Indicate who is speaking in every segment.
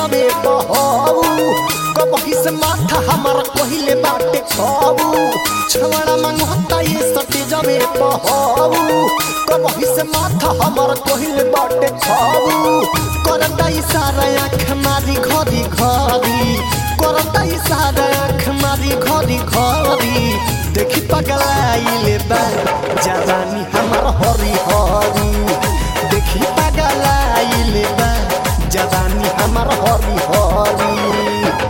Speaker 1: जबे बहू कबही से माथा हमार कहिले बाटे छबू छवड़ा मंगता ये सटे जबे बहू कबही से माथा हमार कहिले बाटे छबू करता इशारा आँख मारी घरी घरी करता इशारा आँख मारी घरी घरी देखी पगलाइले बा जवानी हमार हरी हरी देखी पगलाइले बा जवानी हमार हरी हरी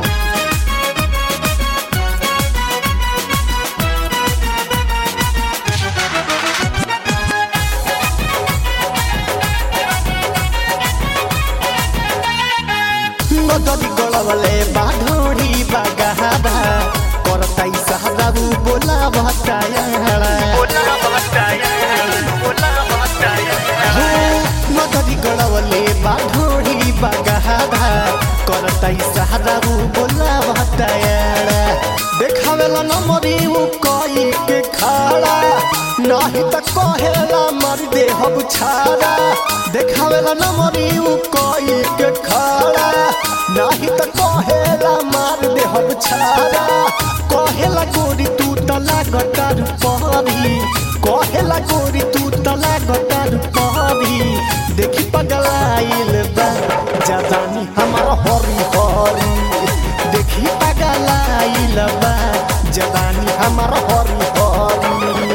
Speaker 1: नदरी गलवले बाढोरी बागाबा करताई सहराबु बोला भटायाडा नदरी गलवले बाढोरी बागाबा करताई सहराबु बोला भटायाडा देखावेला नमरी उ कई के खाड़ा नाही त कहेला मर दे हम छाड़ा देखावेला नमरी उ कई के खाड़ा नाही त कहेला मार दे हम छाड़ा कहेला गोरी तू त लागतार परी कहेला गोरी तू त लागतार परी देखी पगलाइल बा जवानी हमार हरी हरी देखी पगलाइल बा जवानी हमार हरी हरी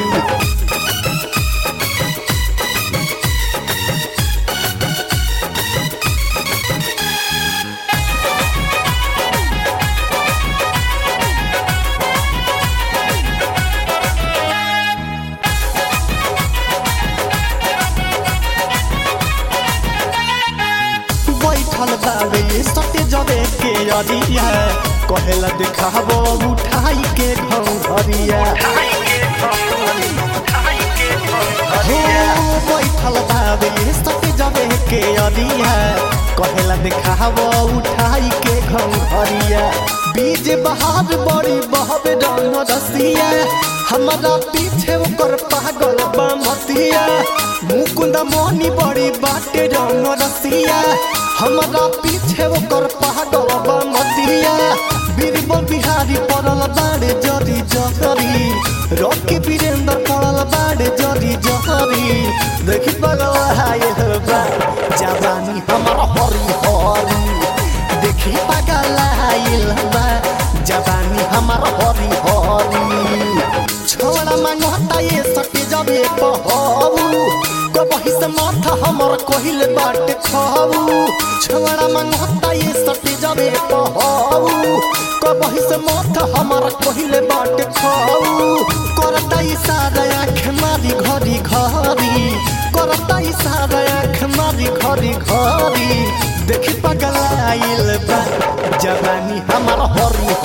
Speaker 1: बैठल बावे सत्य जबे के अरिया कहेला देखाबो उठाई के घरिया हो बैठल बावे सत्य जबे के अरिया कहेला देखाबो उठाई के घरिया बीज बहार बड़ी बहबे रंग रसिया हमारा पीछे ओकर पागल बा मतिया मुकुंद मोनी बड़ी बाटे रंग रसिया हमारा पीछे ओकर पागल बा मतिया बीरबल बिहारी पड़ल बाड़े जरी जहरी रॉकी वीरेंद्र पड़ल बाड़े जरी जहरी देखी पगल हाय बा जवानी हमारा हरी हरी देखी पगल आइल बा जवानी हमार हरी हरी छोड़ा मांगता ये सटे जबे पहू कबही से माथा हमर कहिल बाटे खाऊ छोड़ा मांगता ये सटे जबे पहू कबही से माथा हमर कहिल बाटे खाऊ करता इशारा आँख मारी घरी घरी करता इशारा आँख मारी घरी घरी देखी पगलाइल बा जवानी हमार हरी